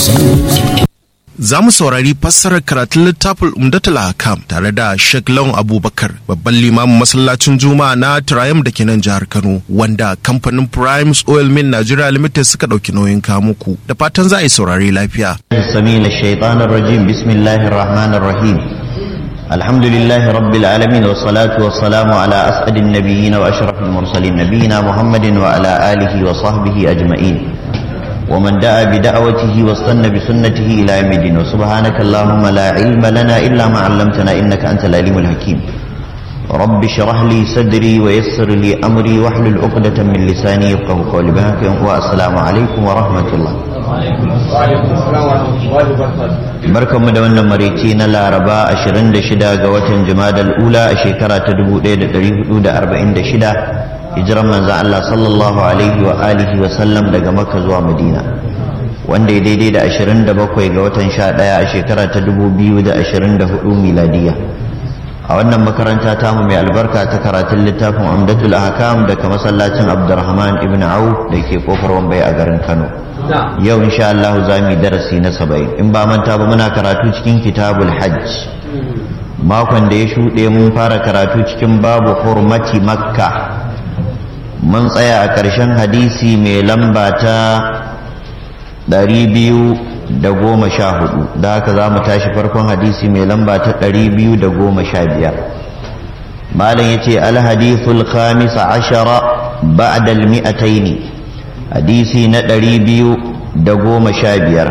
Za mu saurari fassarar karatun littafin Umdatul Hakam tare da Sheikh Lawan Abubakar, babban limamin masallacin Juma'a na Triumph da ke nan jihar Kano, wanda kamfanin Primes Oil Mill Nigeria Limited suka ɗauki nauyin kamuku. Da fatan za a yi saurari lafiya. السميع الشيطان الرجيم بسم الله الرحمن الرحيم الحمد لله رب العالمين والصلاة والسلام على أسعد النبيين وأشرف المرسلين نبينا محمد وعلى آله وصحبه أجمعين ومن دعا بدعوته واستنى بسنته إلى يوم الدين وسبحانك اللهم لا علم لنا إلا ما علمتنا إنك أنت العليم الحكيم رب اشرح لي صدري ويسر لي أمري واحلل عقدة من لساني يفقه قولي بهاك والسلام عليكم ورحمة الله barkanmu da wannan marici na laraba 26 ga watan jumadal ula a shekara ta 1446 hijiran manzan Allah sallallahu alaihi wa alihi wa sallam daga makka zuwa madina wanda ya daidai da 27 ga watan 11 a shekara ta 2024 miladiya a wannan makaranta tamu mai albarka ta karatun littafin amdatul ahkam daga masallacin abdurrahman ibn auf da ke kofar wambai a garin kano yau insha Allah za mu yi darasi na saba'in in ba manta ba muna karatu cikin kitabul hajj makon da ya shuɗe mun fara karatu cikin babu hurmati makka mun tsaya a ƙarshen hadisi mai lamba ta ɗari biyu da goma sha hudu da haka za mu tashi farkon hadisi mai lamba ta ɗari biyu da goma sha biyar malam ya ce alhadithul khamisa ashara ba'da al-mi'ataini hadisi na ɗari biyu da goma sha biyar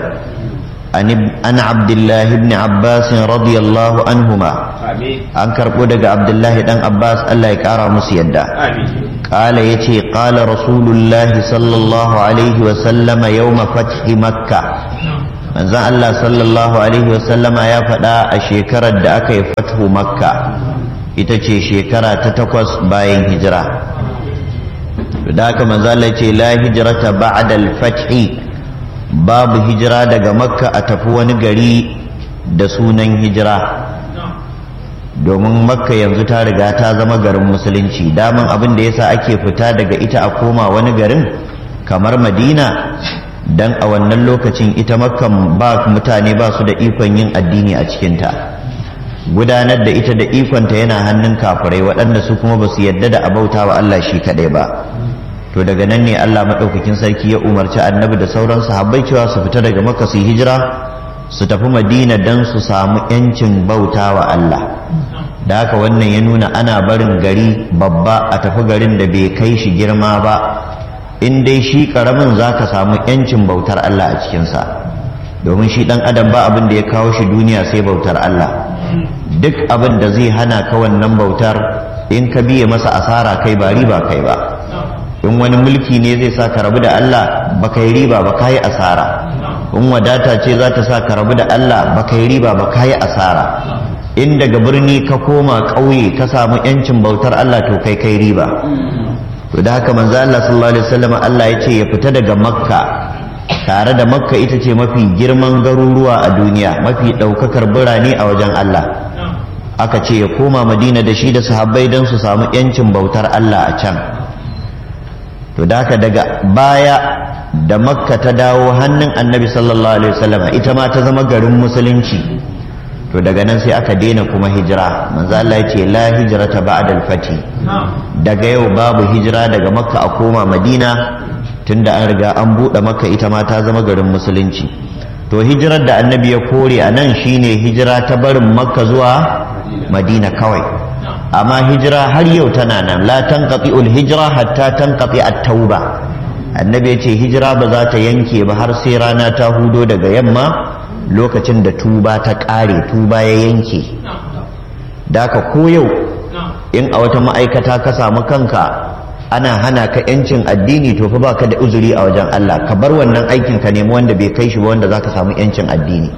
an abdullahi ibn abbas radiyallahu anhuma an karɓo daga abdullahi ɗan abbas allah ya ƙara musu yadda ƙala ya ce ƙala rasulullahi sallallahu alaihi wasallama yau fathi makka manzan allah sallallahu alaihi wasallama ya faɗa a shekarar da aka yi fathu makka ita ce shekara ta takwas bayan hijira da haka manzala ce la hijrata ba'da al-fathi babu hijira daga makka a tafi wani gari da sunan hijira domin makka yanzu ta riga ta zama garin musulunci daman abin da yasa ake fita daga ita a koma wani garin kamar madina dan a wannan lokacin ita makkan ba mutane ba su da ikon yin addini a cikinta gudanar da ita da ikonta yana hannun kafirai waɗanda su kuma ba su yadda da abauta wa Allah shi kaɗai ba to daga nan ne Allah maɗaukakin sarki ya umarci annabi da sauran sahabbai cewa su fita daga maka su hijira su tafi madina don su samu yancin bauta wa Allah da haka wannan ya nuna ana barin gari babba a tafi garin da bai kai shi girma ba in dai shi ƙaramin za ka samu yancin bautar Allah a cikinsa domin shi ɗan adam ba abin da ya kawo shi duniya sai bautar Allah duk abin da zai hana ka wannan bautar in ka biye masa asara kai ba riba kai ba in wani mulki ne zai sa ka rabu da Allah ba kai riba ba kai asara in wadata ce za ta sa ka rabu da Allah ba kai riba ba kai asara in daga birni ka koma ƙauye ka samu yancin bautar Allah to kai kai riba to da haka manzo Allah sallallahu alaihi wasallam Allah ya ce ya fita daga makka tare da makka ita ce mafi girman garuruwa a duniya mafi ɗaukakar birane a wajen Allah aka ce ya koma madina da shi da sahabbai don su samu yancin bautar Allah a can to da haka daga baya da makka ta dawo hannun annabi sallallahu alaihi wasallam ita ma ta zama garin musulunci to daga nan sai aka daina kuma hijira manzo Allah ya ce la hijrata ba'da al-fati daga yau babu hijira daga makka a koma madina tunda an riga an buɗe makka ita ma ta zama garin musulunci to hijirar da annabi ya kore a nan shine hijira ta barin makka zuwa madina kawai amma hijira har yau tana nan la tanqati ul hijra hatta tanqati at-tauba annabi ya ce hijira ba za ta yanke ba har sai rana ta hudo daga yamma lokacin da tuba ta ƙare tuba ya yanke da ka ko yau in a wata ma'aikata ka samu kanka ana hana ka yancin addini to fa baka da uzuri a wajen Allah ka bar wannan aikin ka nemi wanda bai kai shi ba wanda zaka samu yancin addini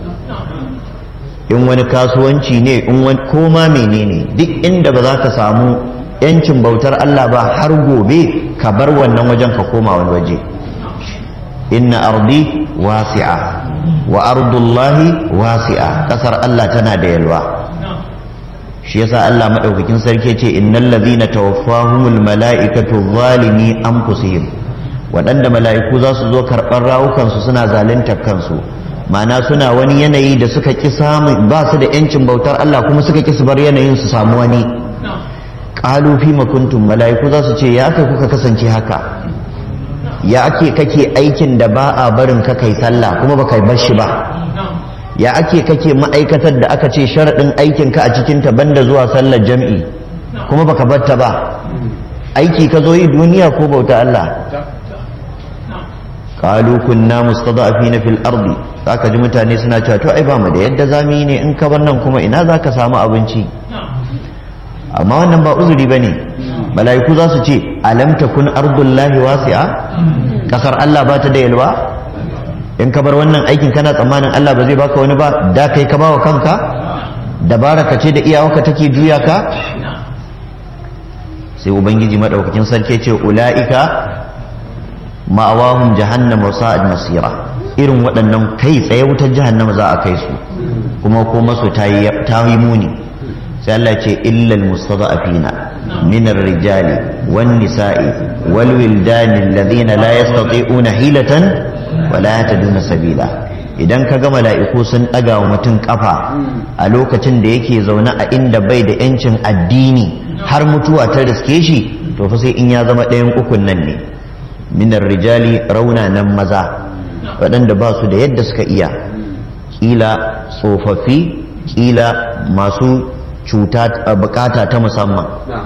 in wani kasuwanci ne in wani koma menene duk inda ba za ka samu yancin bautar Allah ba har gobe ka bar wannan wajen ka koma wani waje inna ardi wasi'a wa ardullahi wasi'a kasar Allah tana da yalwa shi yasa Allah madaukakin sarki ce innal ladhina tawaffahumul mala'ikatu zalimi anfusihim waɗanda mala'iku za su zo karɓar rawukansu suna zaluntar kansu ma'ana suna wani yanayi da suka ki samu ba su da yancin bautar Allah kuma suka ki su bar yanayin su samu wani qalu fi ma kuntum malaiku za su ce ya aka kuka kasance haka ya ake kake aikin da ba a barin ka kai sallah kuma baka bar shi ba ya ake kake ma'aikatar da aka ce sharaɗin aikin ka a cikin ta banda zuwa sallar jam'i kuma baka bar ta ba aiki ka zo yi duniya ko bauta Allah qalu kunna mustada'afina fil ardi zaka ji mutane suna cewa to ai ba mu da yadda zamu yi ne in ka bar nan kuma ina zaka samu abinci amma wannan ba uzuri bane malaiku za su ce alam takun ardullahi wasi'a kasar Allah ba ta da yalwa in ka bar wannan aikin kana tsammanin Allah ba zai baka wani ba da kai ka bawa kanka dabara ka ce da iyawarka take juya ka sai ubangiji madaukakin sarki ce ula'ika ma'awahum jahannam wa sa'ad masira irin waɗannan kai tsaye wutar jahannama za a kai su kuma ko masu ta yi muni sai Allah ce illal mustada'afina min ar-rijali wan nisa'i wal wildani alladhina la yastati'una hilatan wa la yahtaduna sabila idan ka ga mala'iku sun ɗaga wa mutum ƙafa a lokacin da yake zaune a inda bai da ‘yancin addini har mutuwa ta riske shi to fa sai in ya zama ɗayan ukun nan ne minar rijali raunanan maza waɗanda ba su da yadda suka iya ƙila tsofaffi ƙila masu cuta bukata ta musamman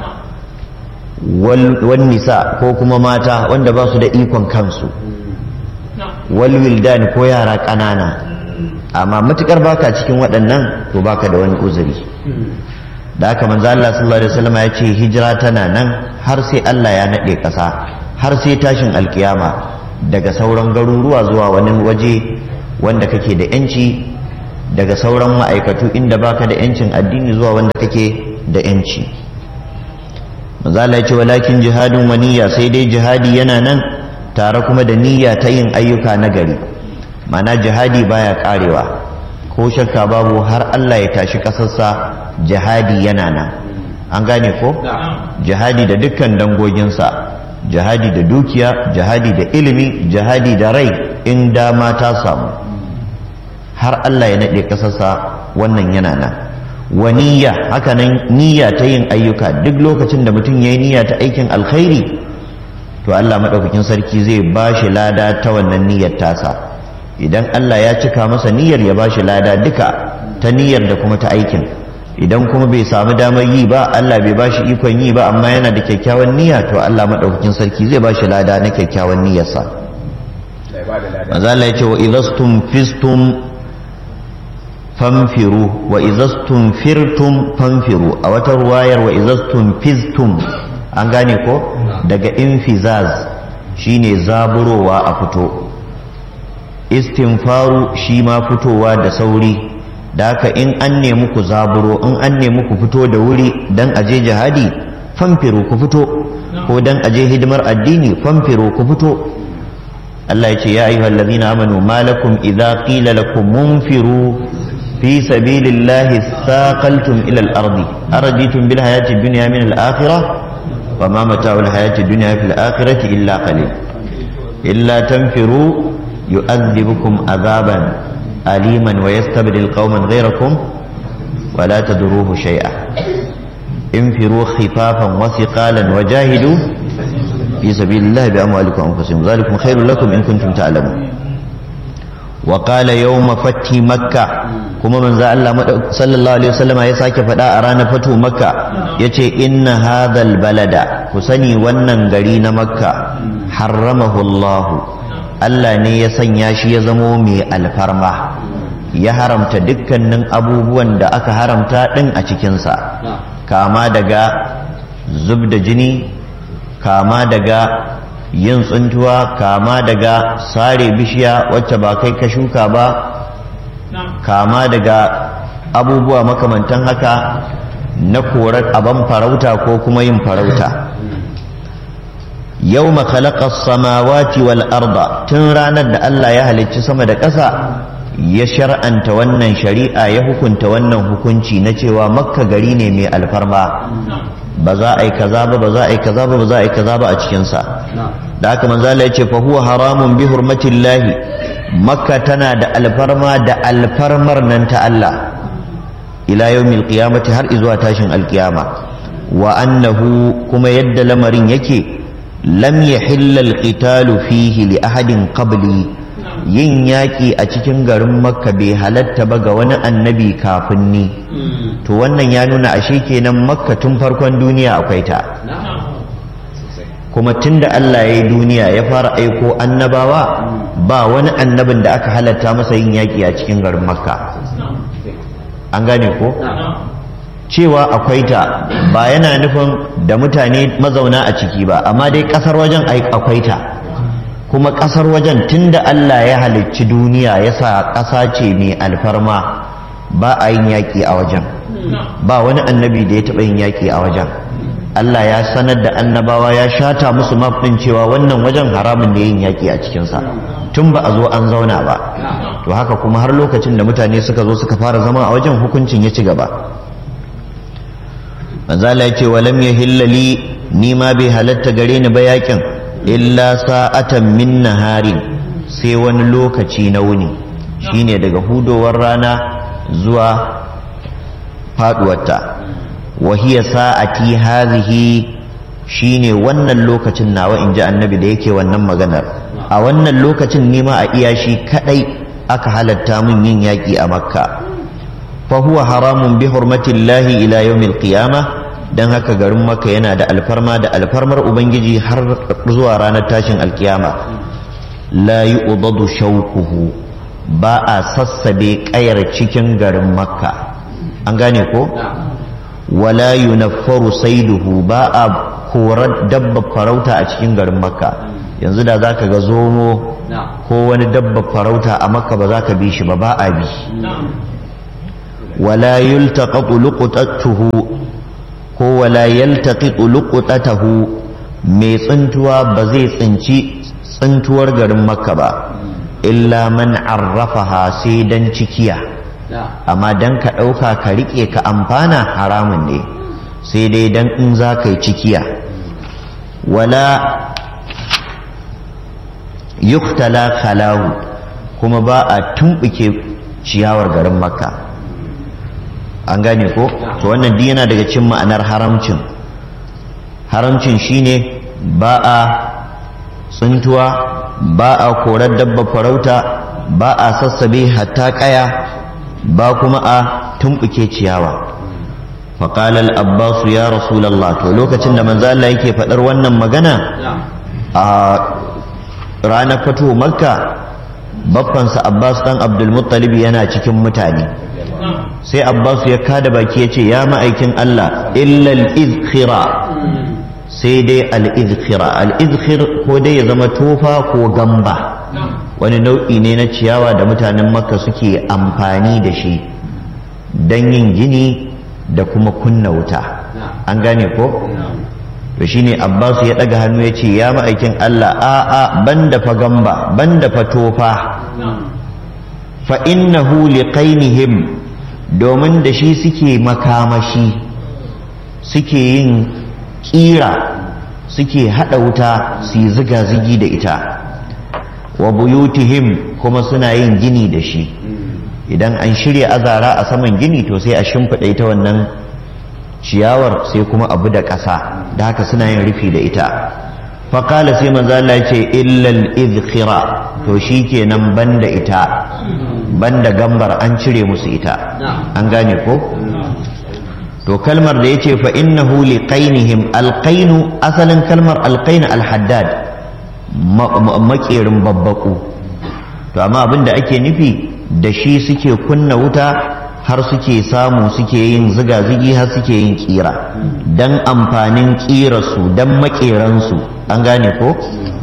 wal nisa ko kuma mata wanda ba su da ikon kansu wal wildan ko yara ƙanana amma matukar baka cikin waɗannan to baka da wani uzuri da haka manzo Allah sallallahu alaihi wasallam ya ce hijira tana nan har sai Allah ya nade ƙasa har sai tashin alkiyama daga sauran garuruwa zuwa wani waje wanda kake da yanci daga sauran ma'aikatu inda baka da yancin addini zuwa wanda kake da yanci manzo Allah ya ce walakin jihadun wa niyya sai dai jihadi yana nan tare kuma da niyya ta yin ayyuka na gari mana jihadi baya karewa ko shakka babu har Allah ya tashi kasarsa jihadi yana nan an gane ko jihadi da dukkan dangoginsa jihadi da dukiya jihadi da ilimi jihadi da rai in dama ta samu har Allah ya naɗe kasarsa wannan yana nan wa niyya haka nan niyya ta yin ayyuka duk lokacin da mutum ya yi niyya ta aikin alkhairi to Allah maɗaukakin sarki zai ba shi lada ta wannan niyyar tasa idan Allah ya cika masa niyyar ya ba shi lada duka ta niyyar da kuma ta aikin idan kuma bai samu damar yi ba Allah bai ba shi ikon yi ba amma yana da kyakkyawan niyya to Allah maɗaukakin sarki zai ba shi lada na kyakkyawan niyyarsa maza Allah ya ce wa idastum fistum fanfiru wa idastum firtum fanfiru a wata ruwayar wa idastum fistum an gane ko daga infizaz shine zaburowa a fito istinfaru shi ma fitowa da sauri da haka in an nemi ku zaburo in an nemi ku fito da wuri dan aje jihadi famfiru ku fito ko dan aje hidimar addini famfiru ku fito Allah ya ce ya ayyuhal ladina amanu malakum idza qila lakum munfiru fi sabilillahi thaqaltum ila al-ardi araditum bil hayati dunya min al-akhirah وما متاع الحياة الدنيا في الآخرة إلا قليل إلا تنفروا يؤذبكم عذابا أليما ويستبدل قوما غيركم ولا تدروه شيئا انفروا خفافا وثقالا وجاهدوا في سبيل الله بأموالكم وأنفسكم ذلكم خير لكم إن كنتم تعلمون وقال يوم فتح مكة kuma manzo Allah sallallahu alaihi wasallam ya sake faɗa a ranar fatu makka yace inna hadhal balada ku sani wannan gari na makka harramahu Allah Allah ne ya sanya shi ya zamo mai alfarma ya haramta dukkanin abubuwan da aka haramta din a cikinsa kama daga zub da jini kama daga yin tsuntuwa kama daga sare bishiya wacce ba kai ka shuka ba kama daga abubuwa makamantan haka na korar aban farauta ko kuma yin farauta yau makalakar samawati wal arda tun ranar da Allah ya halicci sama da ƙasa ya shar'anta wannan shari'a ya hukunta wannan hukunci na cewa makka gari ne mai alfarma ba za a yi kaza ba ba za a yi kaza ba ba za a yi kaza ba a cikinsa da haka manzo Allah ya ce fa huwa haramun bi hurmatillahi makka tana da alfarma da alfarmar nan ta Allah ila yawmil qiyamati har izuwa tashin alkiyama wa annahu kuma yadda lamarin yake lam yahilla alqitalu fihi li ahadin qabli yin yaƙi a cikin garin makka bai halatta ba ga wani annabi kafin ni to wannan ya nuna ashe kenan makka tun farkon duniya akwai ta kuma tun da Allah ya yi duniya ya fara aiko annabawa ba wani annabin da aka halatta masa yin yaƙi a cikin garin makka an gane ko cewa akwai ta ba yana nufin da mutane mazauna a ciki ba amma dai ƙasar wajen akwai ta kuma ƙasar wajen tun da Allah ya halicci duniya ya sa ƙasa ce mai alfarma ba a yin yaƙi a wajen ba wani annabi da ya taɓa yin yaƙi a wajen Allah ya sanar da annabawa ya shata musu mafin cewa wannan wajen haramun da yin yaƙi a cikinsa tun ba a zo an zauna ba to haka kuma har lokacin da mutane suka zo suka fara zama a wajen hukuncin ya ci gaba manzala ya ce walam ya hillali ni ma bai halatta gare ni ba yaƙin illa sa'atan min naharin sai wani lokaci na wuni shine daga hudowar rana zuwa faduwarta wahiya sa'ati hazihi shine wannan lokacin nawa in ji annabi da yake wannan maganar a wannan lokacin nima a iya shi kadai aka halatta min yin yaƙi a makka fa huwa haramun bi hurmatillahi ila yawmil qiyamah dan haka garin makka yana da alfarma da alfarmar ubangiji har zuwa ranar tashin alkiyama la yu'dadu shawquhu ba a sassabe kayar cikin garin makka an gane ko wala yunaffaru saiduhu ba a korar dabba farauta a cikin garin makka yanzu da zaka ga zomo ko wani dabba farauta a makka ba za ka bi shi ba ba a bi wala yultaqatu luqtatuhu ko wala yaltaqitu luqtatahu mai tsintuwa ba zai tsinci tsintuwar garin makka ba illa man arrafaha sai dan cikiya amma dan ka ɗauka ka riƙe ka amfana haramun ne sai dai dan in za ka yi cikiya wala yuktala khalahu kuma ba a tumɓuke ciyawar garin makka an gane ko to wannan duk yana daga cin ma'anar haramcin haramcin shine ba a tsuntuwa ba a korar dabba farauta ba a sassabe hatta kaya ba kuma a tumɓuke ciyawa faƙalar abbasu ya rasulallah to lokacin da manzo Allah yake faɗar wannan magana a ranar fito makka baffansa abbas ɗan abdulmuttalib yana cikin mutane sai abbas ya kada baki ya ce ya ma'aikin Allah illal izkhira sai dai al-izkhira al-izkhir ko dai ya zama tofa ko gamba wani nau'i ne na ciyawa da mutanen makka suke amfani da shi don yin gini da kuma kunna wuta an gane ko to shine abbas ya daga hannu ya ce ya ma'aikin allah a'a banda fa gamba banda fa tofa fa innahu liqainihim domin da shi suke makamashi suke yin kira suke hada wuta su yi ziga-zigi da ita wa buyutihim kuma suna yin gini da shi idan an shirya azara a saman gini to sai a shimfiɗa ita wannan ciyawar sai kuma abu da ƙasa da haka suna yin rufi da ita faƙala sai manzo Allah ya ce illal izkhira to shikenan banda ita banda gambar an cire musu ita an gane ko to kalmar da yace fa innahu liqainihim alqainu asalin kalmar alqain alhaddad makerin babbaku to amma abin da ake nufi da shi suke kunna wuta har suke samu suke yin ziga-zigi har suke yin kira don amfanin kirarsu don makeransu an gane ko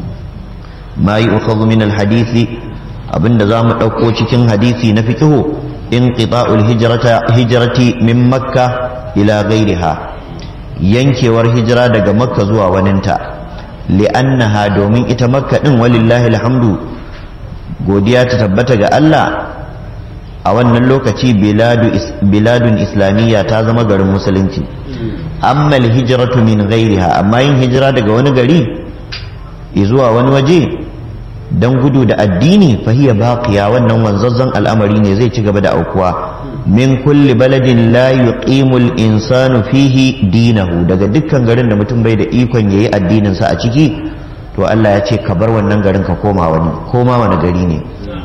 ma yi ukhadhu min alhadisi abinda za mu ɗauko cikin hadisi na fikihu in qita'ul hijrati min makka ila ghairiha yankewar hijira daga makka zuwa waninta li'annaha domin ita makka din walillahi alhamdu godiya ta tabbata ga Allah a wannan lokaci biladun islamiyya ta zama garin musulunci amma hijratu min ghairiha amma yin hijira daga wani gari zuwa wani waje dan gudu da addini fahiya baqiya wannan wanzazzan al'amari ne zai ci gaba da aukuwa min kulli baladin la yuqimu al-insanu fihi dinahu daga dukkan garin da mutum bai da ikon yayi addinin sa a ciki to Allah ya ce ka bar wannan garin ka koma wani koma wani gari ne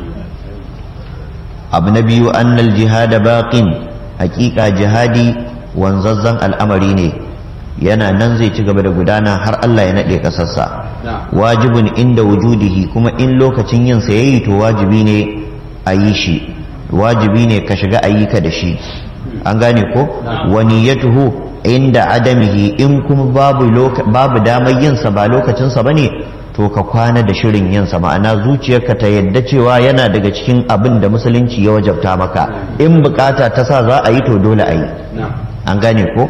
abu na biyu annal jihada baqin hakika jihadi wanzazzan al'amari ne yana nan zai ci gaba da gudana har Allah ya naɗe ƙasarsa wajibin inda wujudihi kuma in lokacin yin sa yayi to wajibi ne a yi shi wajibi ne ka shiga ayyuka da shi an gane ko wani ya tuhu inda adamihi in kuma babu babu damar yin sa ba lokacin sa bane to ka kwana da shirin yin sa ma'ana zuciyarka ta yadda cewa yana daga cikin abin da musulunci ya wajabta maka in bukata ta sa za a yi to dole a yi an gane ko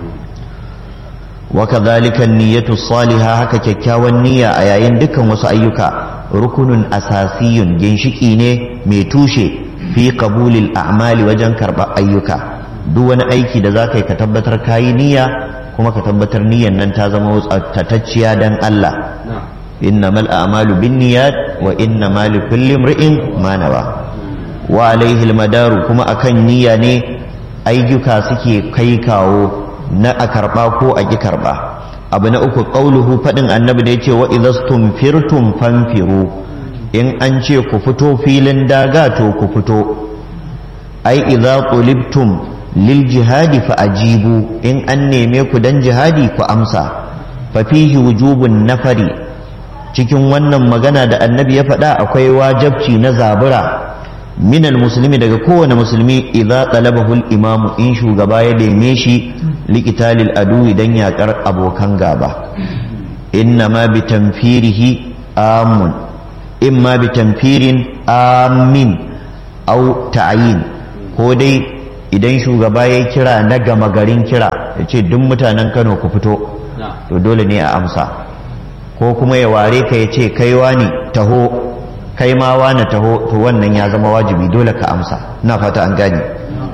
وكذلك النية الصالحة haka kyakkyawan niyya a yayin dukkan wasu ayyuka rukunun asasiyun ginshiki ne mai tushe fi qabulil a'mali wajen karɓar ayyuka duk wani aiki da za ka yi ka tabbatar kayi niyya kuma ka tabbatar niyyan nan ta zama tatacciya dan Allah innamal a'malu binniyat wa innamal likulli imri'in ma nawa wa alaihi almadaru kuma akan niyya ne ayyuka suke kai kawo na a karɓa ko a ƙi karɓa abu na uku ƙauluhu faɗin annabi da ya ce wa idastum firtum fanfiru in an ce ku fito filin daga to ku fito ai idza qulibtum lil jihadi fa ajibu in an neme ku dan jihadi ku amsa fa fihi wujubun nafari cikin wannan magana da annabi ya faɗa akwai wajabci na zabura minal musulmi daga kowane musulmi idza talabahu al-imamu in shugaba ya neme shi liqitalil adu idan yakar abokan gaba inna ma bi tanfirihi amun imma bi tanfirin amin au ta'yin ko dai idan shugaba ya kira na gama garin kira ya ce duk mutanen Kano ku fito to dole ne a amsa ko kuma ya ware ka ya ce kaiwa ne taho kai ma wani taho to wannan ya zama wajibi dole ka amsa na fata an gane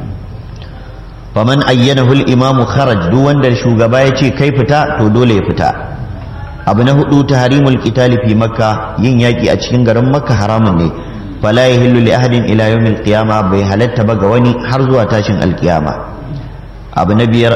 faman ayyanahu al-imamu kharaj duk wanda shugaba ya ce kai fita to dole ya fita abu na hudu tahrimul qitali fi makka yin yaki a cikin garin makka haramun ne fala yahillu li ahadin ila yawmil qiyama bai halatta ba ga wani har zuwa tashin alkiyama abu na biyar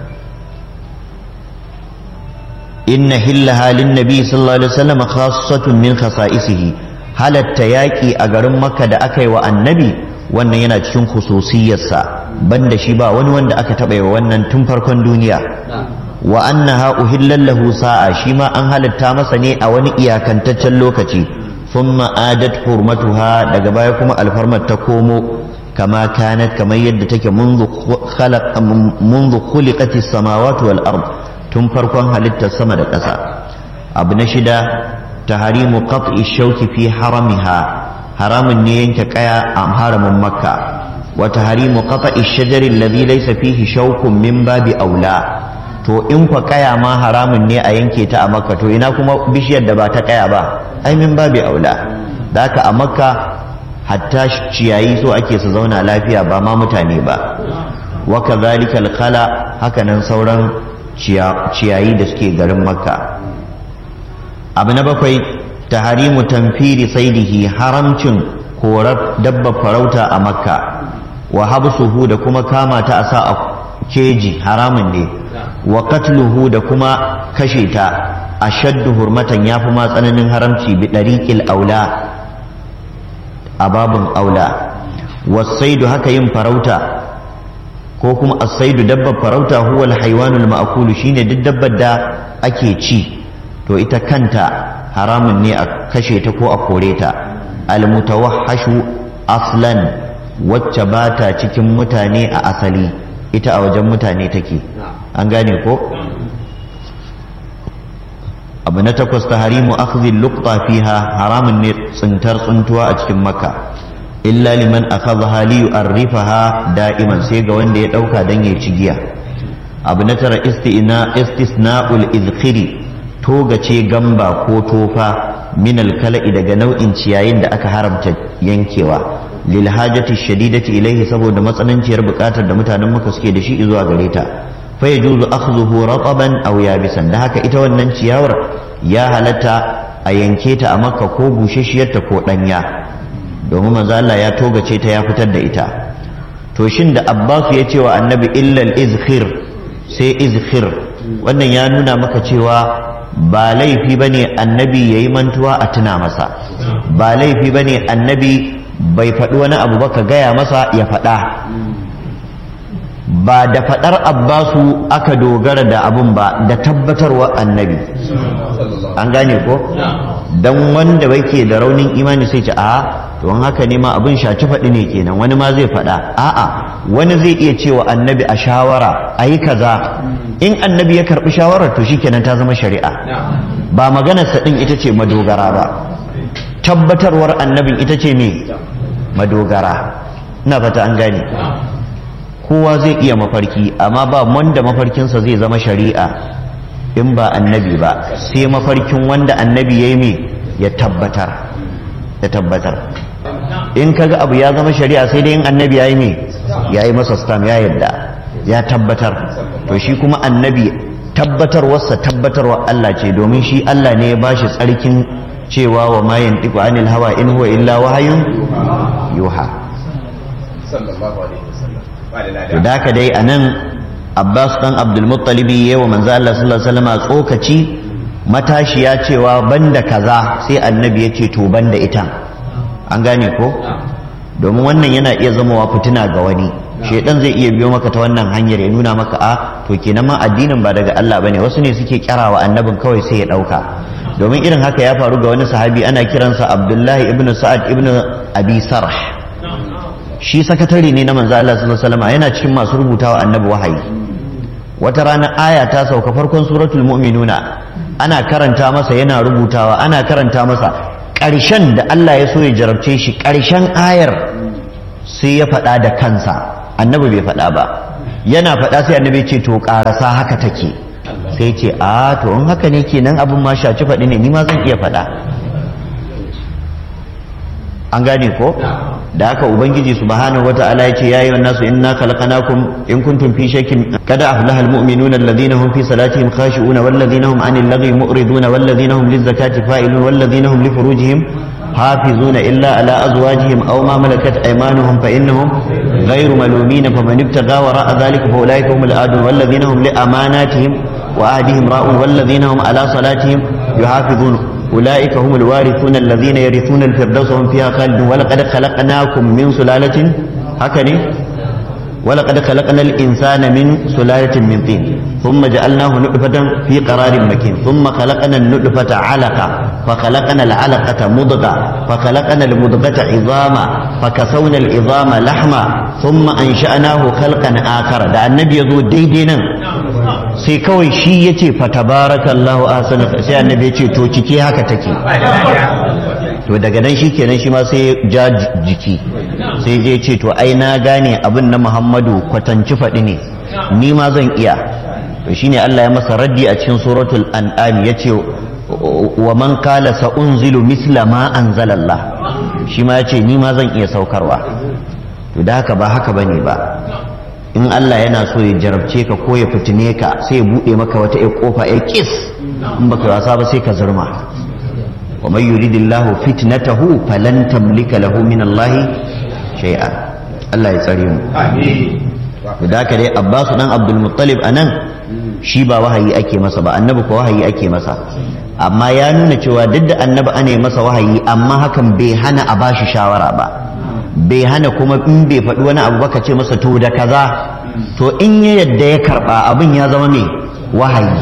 inna hillaha lin nabi sallallahu alaihi wasallam khassatun min khasa'isihi halatta yaƙi a garin makka da aka yi wa annabi wannan yana cikin khususiyarsa banda shi ba wani wanda aka taɓa yi wannan tun farkon duniya wa annaha uhillan lahu sa'a shi ma an halatta masa ne a wani iyakantaccen lokaci thumma adat hurmatuha daga baya kuma alfarmar ta komo kama kanat kamar yadda take منذ خلق منذ خلقت السماوات والارض tun farkon halittar sama da ƙasa abu na shida تحريم قطع الشوك في حرمها حرام ينك قيا أم حرم مكة وتحريم قطع الشجر الذي ليس فيه شوك من باب أولى to in fa kaya ma haramun ne a yanke ta a makka to ina kuma bishiyar da ba ta kaya ba ai min babi aula da haka a makka hatta ciyayi so ake su zauna lafiya ba ma mutane ba wa kadhalika al-khala haka nan sauran ciyayi da suke garin makka abu na bakwai taharimu tamfiri saidihi haramcin korar dabba farauta a makka wa habsuhu da kuma kama ta a sa a keji haramun ne wa katluhu da kuma kashe ta a shaddu hurmatan ya fi ma tsananin haramci bi ɗariƙil aula a babin aula wasaidu haka yin farauta ko kuma asaidu dabbar farauta huwa alhaiwanul ma'kulu shine duk dabbar da ake ci to ita kanta haramun ne a kashe ta ko a kore ta almutawahhashu aslan wacce ba ta cikin mutane a asali ita a wajen mutane take an gane ko abu na takwas ta harimu akhdhi luqta fiha haramun ne tsintar tsuntuwa a cikin makka illa liman akhadha li yu'arrifaha da'iman sai ga wanda ya dauka dan ya ci giya abu na tara istina istisna'ul izkhiri togace gamba ko tofa min alkala'i daga nau'in ciyayin da aka haramta yankewa lil hajati shadidati ilaihi saboda matsananciyar bukatar da mutanen muka suke da shi zuwa gare ta fa yajuzu akhdhuhu rataban aw yabisan da haka ita wannan ciyawar ya halatta a yanke ta a makka ko bushashiyarta ko ɗanya domin manzo Allah ya togace ta ya fitar da ita to shin da Abbas ya ce wa annabi illal izkhir sai izkhir wannan ya nuna maka cewa ba laifi bane annabi yayi mantuwa a tuna masa ba laifi bane annabi bai faɗi wani abu ba ka gaya masa ya faɗa ba da faɗar abbasu aka dogara da abun ba da tabbatarwa annabi an gane ko don wanda bai ke da raunin imani sai ce a to haka ne ma abin shaci faɗi ne kenan wani ma zai faɗa a'a wani zai iya cewa annabi a shawara a yi kaza in annabi ya karɓi shawarar to shi kenan ta zama shari'a ba maganarsa ɗin ita ce madogara ba tabbatarwar annabin ita ce me madogara ina fata an gane kowa zai iya mafarki amma ba wanda mafarkinsa zai zama shari'a in ba annabi ba sai mafarkin wanda annabi ya yi me ya tabbatar ya tabbatar in kaga abu ya zama shari'a sai dai in annabi ya yi me ya yi masa stam ya yadda ya tabbatar to shi kuma annabi tabbatarwarsa tabbatarwa Allah ce domin shi Allah ne ya bashi tsarkin cewa wa ma yantiqu anil hawa in huwa illa wahayun yuha to da ka dai anan Abbas dan Abdul Muttalib yayi wa manzo Allah sallallahu alaihi wasallam tsokaci matashiya cewa banda kaza sai annabi ya ce to banda ita an gane ko domin wannan yana iya zamawa fitina ga wani shedan zai iya biyo maka ta wannan hanyar ya nuna maka a to kenan ma addinin ba daga Allah bane wasu ne suke kyarawa annabin kawai sai ya dauka domin irin haka ya faru ga wani sahabi ana kiransa Abdullahi ibn Sa'ad ibn Abi Sarh shi sakatare ne na manzo Allah sallallahu alaihi wasallam yana cikin masu rubutawa annabi wahayi wata rana aya ta sauka farkon suratul mu'minuna ana karanta masa yana rubutawa ana karanta masa ƙarshen da Allah ya so ya jarabce shi ƙarshen ayar sai ya faɗa da kansa annabi bai faɗa ba yana faɗa sai annabi ce to ƙarasa haka take sai ce a to in haka ne kenan abin ma shaci faɗi ne ni ma zan iya faɗa an gane ko da haka ubangiji subhanahu wata'ala yace ya ayyuhan nasu inna khalaqnakum in kuntum fi shakkin kada aflaha almu'minuna alladhina hum fi salatihim khashi'una walladhina hum 'anil lagwi mu'riduna walladhina hum lizakati fa'ilun walladhina hum li furujihim حافظون إلا على أزواجهم أو ما ملكت أيمانهم فإنهم غير ملومين فمن ابتغى وراء ذلك فأولئك هم الآدون والذين هم لأماناتهم وعهدهم راؤون والذين هم على صلاتهم يحافظون أولئك هم الوارثون الذين يرثون الفردوس هم فيها خالدون ولقد خلقناكم من سلالة هكذا ولقد خلقنا الإنسان من سلالة من طين ثم جعلناه نطفة في قرار مكين ثم خلقنا النطفة علقة فخلقنا العلقة مضغة فخلقنا المضغة عظاما فكسونا العظام لحما ثم أنشأناه خلقا آخر ده النبي يزو ديدينا sai kawai shi ya ce fatabarakallahu ahsanu sai annabi ya ce to ciki haka take to daga nan shi kenan shi ma sai ja jiki sai je ce to ai na gane abin na Muhammadu kwatanci faɗi ne ni ma zan iya to shine Allah ya masa raddi a cikin suratul an'am yace wa man qala sa unzilu misla ma anzalallah shi ma yace ni ma zan iya saukarwa to da haka ba haka bane ba in Allah yana so ya jarabce ka ko ya fitine ka sai ya buɗe maka wata ya kofa ya kis in baka wasa ba sai ka zurma wa man yuridillahu fitnatahu falan tamlika lahu min Allah shay'a Allah ya tsare mu amin da haka dai Abbas dan Abdul Muttalib anan shi ba wahayi ake masa ba annabi ko wahayi ake masa amma ya nuna cewa duk da annabi ana masa wahayi amma hakan bai hana a bashi shawara ba bai hana kuma in bai faɗi wani abu baka ce masa to da kaza to in ya yadda ya karɓa abin ya zama mai wahayi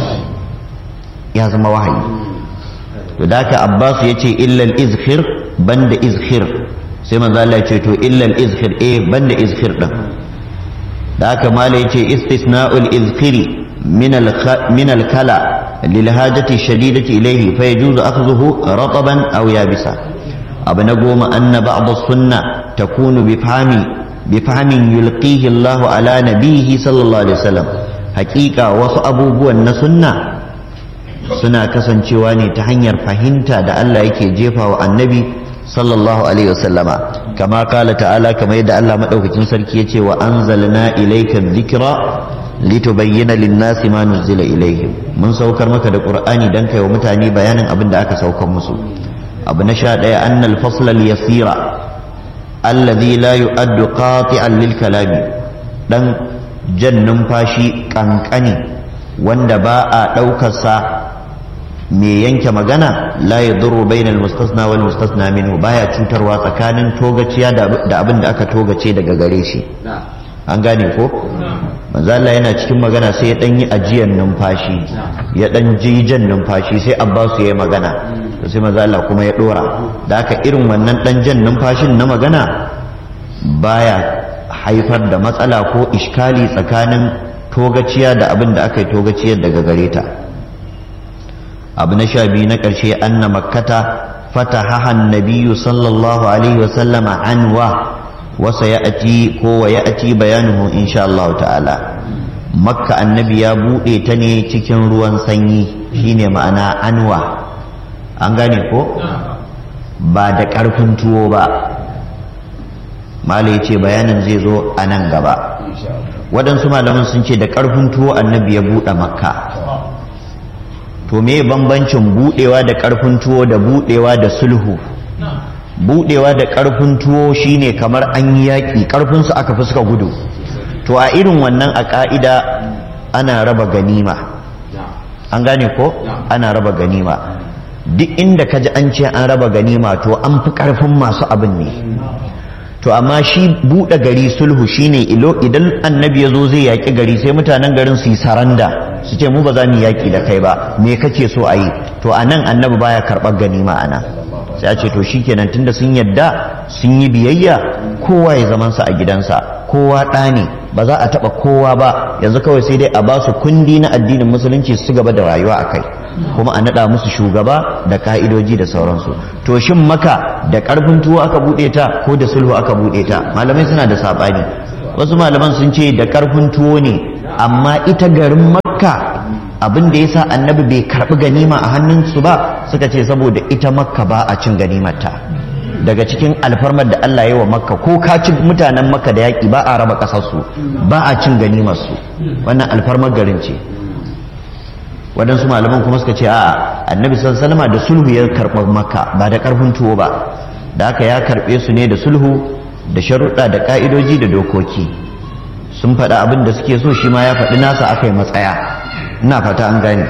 ya zama wahayi to da haka abbas ya ce illal izhir banda izhir sai manzo Allah ya ce to illal izhir eh banda izhir din da haka mala ya ce istisna'ul izhiri min al min al kala lil hajati shadidati ilayhi fa yajuzu akhdhuhu rataban aw yabisa abu na goma anna ba'd sunna takunu bi fahmi bi fahmin yulqihi Allah ala nabihi sallallahu alaihi wasallam hakika wasu abubuwan na sunna suna kasancewa ne ta hanyar fahimta da Allah yake jefa wa annabi sallallahu alaihi wasallama kama kala ta'ala kamar yadda Allah madaukakin sarki yace wa anzalna ilayka dhikra litubayyana lin-nasi ma nuzila ilaihim mun saukar maka da qur'ani dan kai wa mutane bayanin abin da aka saukar musu abu na sha daya annal fasl al-yasira alladhi la yu'addu qati'an lil kalami dan jan numfashi kankani wanda ba a daukar sa me yanke magana la yadurru bainal mustasna wal mustasna minhu baya cutarwa tsakanin togaciya da abin da aka togace daga gare shi an gane ko manzo Allah yana cikin magana sai ya dan yi ajiyar numfashi ya dan jan numfashi sai Abbas ya yi magana to sai manzo Allah kuma ya dora da haka irin wannan dan jan numfashin na magana baya haifar da matsala ko iskali tsakanin togaciya da abin da aka yi togaciyar daga gare ta abu na sha biyu na ƙarshe anna makkata fatahaha nabiyyu sallallahu alaihi wasallama anwa wasa ya ati ko wa ya ati bayanuhu insha Allah ta'ala makka annabi ya buɗe ta ne cikin ruwan sanyi shine ma'ana anwa an gane ko ba da ƙarfin tuwo ba malai ce bayanin zai zo a nan gaba waɗansu malaman sun ce da ƙarfin tuwo annabi ya buɗe makka to me bambancin buɗewa da ƙarfin tuwo da buɗewa da sulhu budewa da karfin tuwo shine kamar an yi yaƙi karfinsu aka fi suka gudu to a irin wannan a ƙa'ida ana raba ganima an gane ko ana raba ganima duk inda ka ji an ce an raba ganima to an fi karfin masu abin ne to amma shi buɗe gari sulhu shine ilo idan annabi ya zo zai yaƙi gari sai mutanen garin su yi saranda su ce mu ba za mu yaƙi da kai ba me kake so a yi to a nan annabi baya karɓar ganima a nan sai a ce to shikenan tunda sun yadda sun yi biyayya kowa ya zaman sa a gidansa kowa ɗa ne ba za a taɓa kowa ba yanzu kawai sai dai a ba su kundi na addinin musulunci su gaba da rayuwa a kai kuma a naɗa musu shugaba da ka'idoji da sauransu to shin maka da ƙarfin tuwo aka buɗe ta ko da sulhu aka buɗe ta malamai suna da saɓani wasu malaman sun ce da ƙarfin tuwo ne amma ita garin makka abin da ya sa annabi bai karɓi ganima a hannunsu ba suka ce saboda ita makka ba a cin ganimarta daga cikin alfarmar da Allah ya wa makka ko ka ci mutanen makka da yaƙi ba a raba ƙasarsu ba a cin ganimarsu wannan alfarmar garin ce waɗansu malaman kuma suka ce a annabi salama da sulhu ya karɓi makka ba da ƙarfin tuwo ba da haka ya karɓe su ne da sulhu da sharuɗa da ƙa'idoji da dokoki sun faɗa abin da suke so shi ma ya faɗi nasa aka yi matsaya ina fata an gane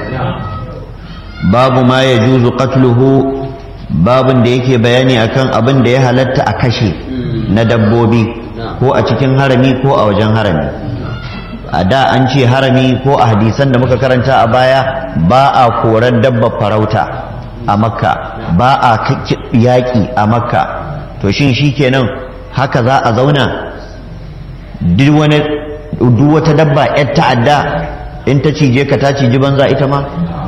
babu ma ya juzu qatluhu babun da yake bayani akan abin da ya halatta a kashe na dabbobi ko a cikin harami ko a wajen harami a da an ce harami ko a hadisan da muka karanta a baya ba a korar dabbar farauta a makka ba a yaƙi a makka to shin shi kenan haka za a zauna duk wata dabba 'yar ta'adda in ta cije ka ta ciji banza ita ma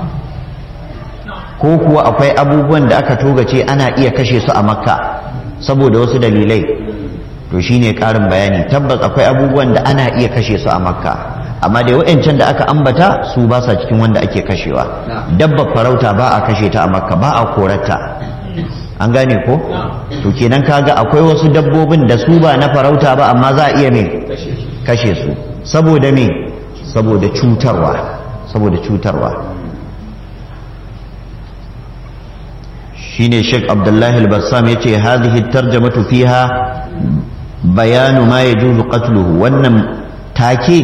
ko kuwa akwai abubuwan da aka togace ana iya kashe su a makka saboda wasu dalilai to shine karin bayani tabbas akwai abubuwan da ana iya kashe su a makka amma dai wa'ancan da aka ambata su ba sa cikin wanda ake kashewa dabbar farauta ba a kashe ta a makka ba a korarta an gane ko to kenan kaga akwai wasu dabbobin da su ba na farauta ba amma za a iya me kashe su saboda me saboda cutarwa saboda cutarwa shine Sheikh Abdullahi al-Bassam yace hadhihi tarjamatu fiha bayanu ma yajuzu qatluhu wannan take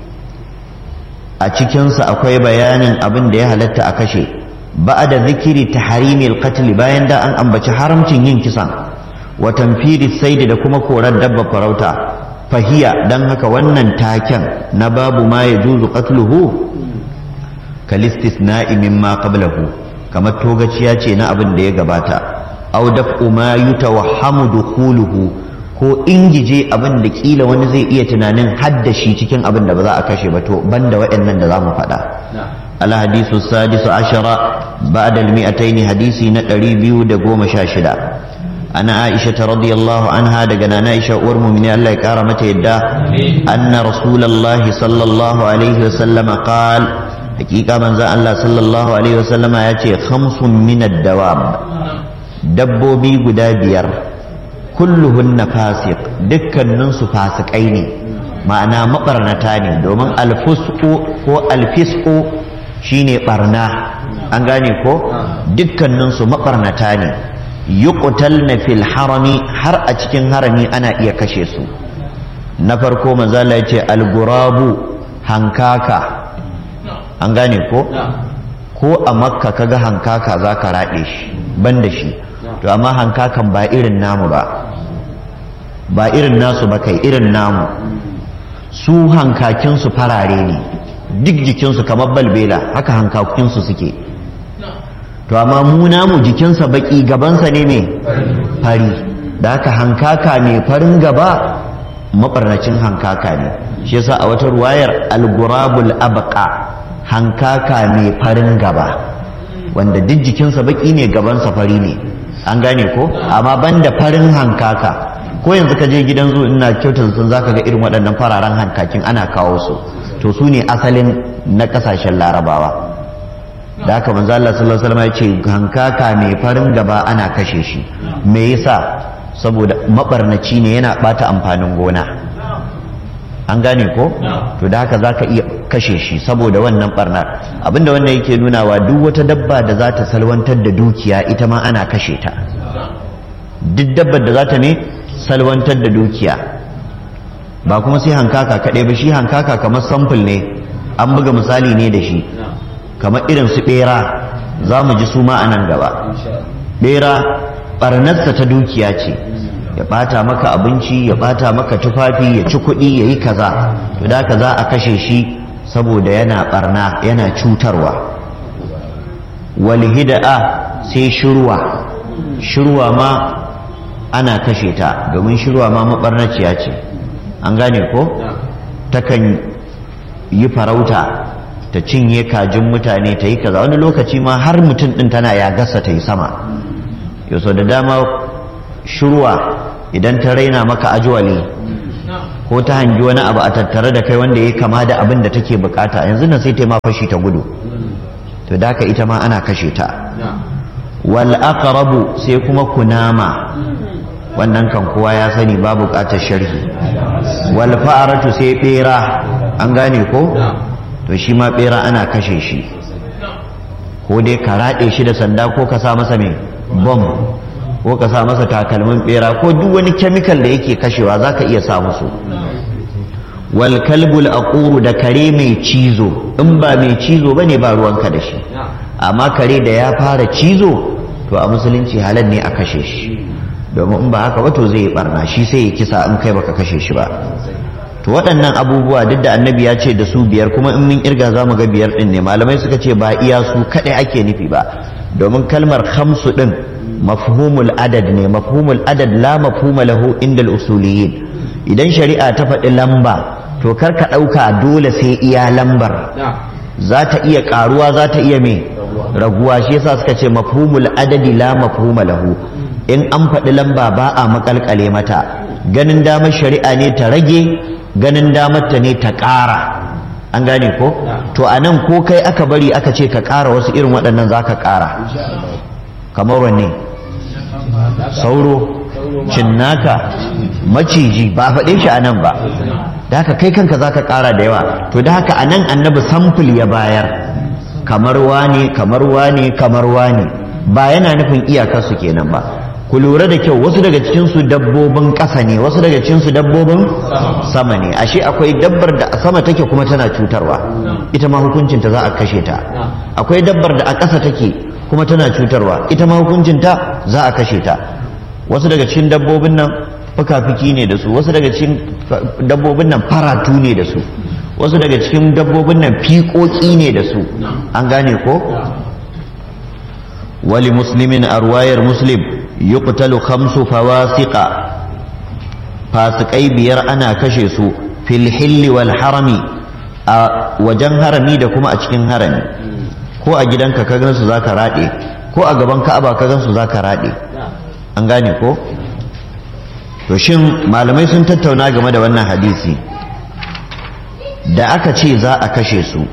a cikin sa akwai bayanin abin da ya halatta a kashe ba'da zikiri tahrimi al-qatl bayan da an ambaci haramcin yin kisan wa tanfiri sayd da kuma korar dabba farauta fahiya dan haka wannan taken na babu ma yajuzu qatluhu kalistisna'i mimma qablahu kamar togaciya ce na abin da ya gabata aw daf'u ma yutawahhamu dukhuluhu ko ingije abin da kila wani zai iya tunanin haddashi cikin abin da ba za a kashe ba to banda waɗannan da zamu faɗa al hadisu sadisu ashara ba'da al mi'atayn hadisi na 216 ana aisha radiyallahu anha daga nana aisha uwar mu'mini Allah ya kara mata yadda anna rasulullahi sallallahu alaihi wasallam qala hakika manzan Allah sallallahu alaihi wasallama ya ce khamsun minad dawab dabbobi guda biyar kulluhunna fasiq dukkaninsu fasikai ne ma'ana mabarnata ne domin alfusku ko alfisku shine barna an gane ko dukkaninsu mabarnata ne yuqtalna fil harami har a cikin harami ana iya kashe su na farko manzala ya ce algurabu hankaka an gane ko ko a makka kaga hankaka za ka raɗe shi ban da shi to amma hankakan ba irin namu ba ba irin nasu ba kai irin namu su hankakinsu farare ne duk jikinsu kamar balbela haka hankakinsu suke to amma mu namu jikinsa baki gabansa ne mai fari da haka hankaka mai farin gaba mabarnacin hankaka ne shi yasa a wata ruwayar algurabul abqa hankaka mai farin gaba wanda duk jikinsa baki ne gabansa fari ne an gane ko amma banda farin hankaka ko yanzu ka je gidan zu ina kyautar sun zaka ga irin waɗannan fararen hankakin ana kawo su to su ne asalin na ƙasashen larabawa da haka manzo Allah sallallahu alaihi wasallam ya ce hankaka mai farin gaba ana kashe shi me yasa saboda mabarnaci ne yana bata amfanin gona an gane ko to da haka zaka iya kashe shi saboda wannan barnar abinda wannan yake nunawa duk wata dabba da za ta salwantar da dukiya ita ma ana kashe ta duk dabbar da za ta ne salwantar da dukiya ba kuma sai hankaka kaɗai ba shi hankaka kamar samfur ne an buga misali ne da shi kamar irin su ɓera za mu ji su ma a nan gaba ɓera ɓarnarsa ta dukiya ce ya ɓata maka abinci ya ɓata maka tufafi ya ci kuɗi ya yi kaza to da ka za a kashe shi saboda yana ɓarna yana cutarwa walhida'a sai shirwa shirwa ma ana kashe ta domin shirwa ma maɓarnaciya ce an gane ko takan yi farauta ta cinye kajin mutane ta yi kaza wani lokaci ma har mutum ɗin tana ya gasa ta yi sama yau da dama shirwa idan ta raina maka ajuwali ko ta hangi wani abu a tattare da kai wanda ya kama da abin da take bukata yanzu nan sai ta ma fashi ta gudu to da haka ita ma ana kashe ta wal aqrabu sai kuma kunama wannan kan kowa ya sani ba bukatar sharhi wal fa'aratu sai bera an gane ko to shi ma bera ana kashe shi ko dai ka raɗe shi da sanda ko ka sa masa mai bom ko ka sa masa takalmin bera ko duk wani kemikal da yake kashewa za ka iya sa musu wal kalbul aquru da kare mai cizo in ba mai cizo ba ne ba ruwanka da shi amma kare da ya fara cizo to a musulunci halal ne a kashe shi domin in ba haka ba to zai barna shi sai ya kisa in kai baka kashe shi ba to waɗannan abubuwa duk da annabi ya ce da su biyar kuma in mun irga za mu ga biyar ɗin ne malamai suka ce ba iya su kaɗai ake nufi ba domin kalmar hamsu ɗin mafhumul adad ne mafhumul adad la mafhuma lahu indal usuliyin idan shari'a ta faɗi lamba to kar ka ɗauka dole sai iya lambar za ta iya ƙaruwa za ta iya me raguwa shi yasa suka ce mafhumul adadi la mafhuma lahu in an faɗi lamba ba a makalkale mata ganin damar shari'a ne ta rage ganin damar ta ne ta ƙara an gane ko to a nan ko kai aka bari aka ce ka ƙara wasu irin waɗannan za ka ƙara kamar wanne sauro cinnaka maciji ba faɗe shi a nan ba da haka kai kanka za ka ƙara da yawa to da haka a nan annabi samful ya bayar kamar wane kamar wane kamar wane ba yana nufin iyakarsu kenan ba ku lura da kyau wasu daga cikinsu dabbobin ƙasa ne wasu daga cikinsu dabbobin sama ne ashe akwai dabbar da a sama take kuma tana cutarwa ita ma hukuncinta za a kashe ta akwai dabbar da a ƙasa take kuma tana cutarwa ita ma hukuncinta za a kashe ta wasu daga cikin dabbobin nan fuka-fuki ne da su wasu daga cikin dabbobin nan faratu ne da su wasu daga cikin dabbobin nan fiƙoƙi ne da su an gane ko wali muslimin a ruwayar muslim yuqtalu khamsu fawasiqa fasikai biyar ana kashe su fil hilli wal harami a wajen harami da kuma a cikin harami ko a gidanka ka gansu zaka rade ko a gaban ka'aba ka gansu zaka rade an gane ko to shin malamai sun tattauna game da wannan hadisi da aka ce za a kashe su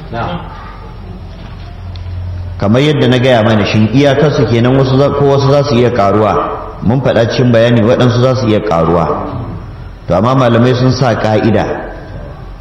kamar yadda na gaya mana shin iyakarsu kenan wasu ko wasu za su iya karuwa mun faɗa cikin bayani waɗansu za su iya karuwa to amma malamai sun sa ƙa'ida